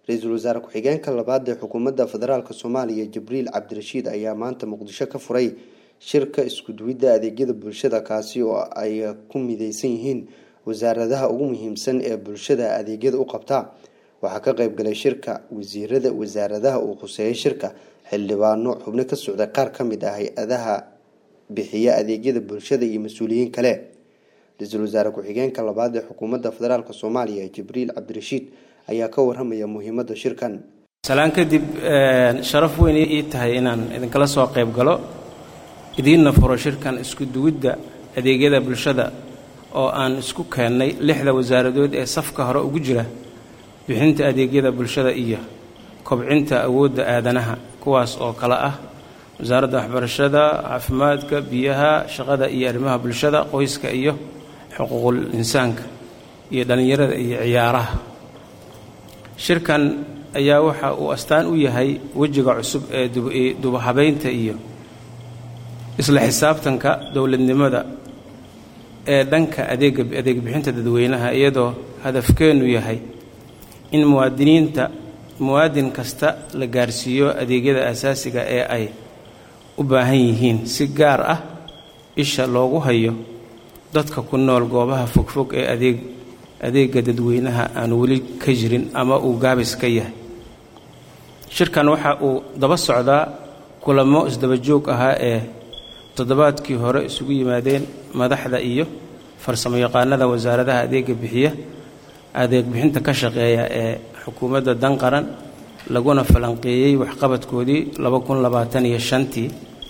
ra-iisul wasaare ku-xigeenka labaad ee xukuumadda federaalk soomaaliya jibriil cabdirashiid ayaa maanta muqdisho ka furay shirka iskuduwidda adeegyada bulshada kaasi oo ay ku mideysan yihiin wasaaradaha ugu muhiimsan ee bulshada adeegyada u qabta waxaa ka qeyb galay shirka wasiirada wasaaradaha uu khuseeyay shirka xildhibaano xubno ka socda qaar ka mid ah hay-adaha bixiya adeegyada bulshada iyo mas-uuliyiin kale ra-iisul wasaare ku-xigeenka labaad ee xukuumadda federaalk soomaaliya jibriil cabdirashiid ayaa ka waramaya muhiimadda shirkan salaan kadib sharaf weyn ii tahay inaan idinkala soo qayb galo idiinna furo shirkan isku duwidda adeegyada bulshada oo aan isku keennay lixda wasaaradood ee safka hore ugu jira bixinta adeegyada bulshada iyo kobcinta awoodda aadanaha kuwaas oo kale ah wasaaradda waxbarashada caafimaadka biyaha shaqada iyo arrimaha bulshada qoyska iyo xuquuqul insaanka iyo dhallinyarada iyo ciyaaraha shirkan ayaa waxa uu astaan u yahay wejiga cusub ee dubahabaynta iyo isla xisaabtanka dowladnimada ee dhanka adeega adeeg bixinta dadweynaha iyadoo hadafkeennu yahay in muwaadiniinta muwaadin kasta la gaarsiiyo adeegyada asaasiga ee ay u baahan yihiin si gaar ah isha loogu hayo dadka ku nool goobaha fogfog ee adeeg adeega dadweynaha aan weli ka jirin ama uu gaabis ka yahay shirkan waxa uu daba socdaa kulamo isdaba joog ahaa ee toddobaadkii hore isugu yimaadeen madaxda iyo farsamo yaqaanada wasaaradaha adeega bixiya adeeg bixinta ka shaqeeya ee xukuumadda dan qaran laguna falanqeeyey waxqabadkoodii iyo shantii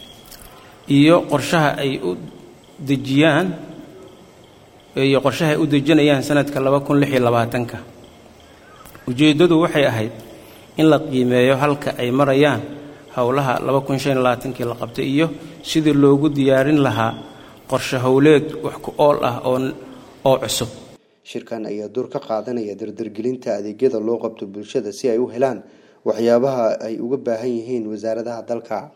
iyo qorshaha ay u dejiyaan iyo qorshaha ay u dejinayaan sanadka ka ujeeddadu waxay ahayd in la qiimeeyo halka ay marayaan howlaha kii la qabtay iyo sidii loogu diyaarin lahaa qorshe howleed wax ku ool ah oo cusub shirkan ayaa door ka qaadanaya dardargelinta adeegyada loo qabto bulshada si ay u helaan waxyaabaha ay uga baahan yihiin wasaaradaha dalka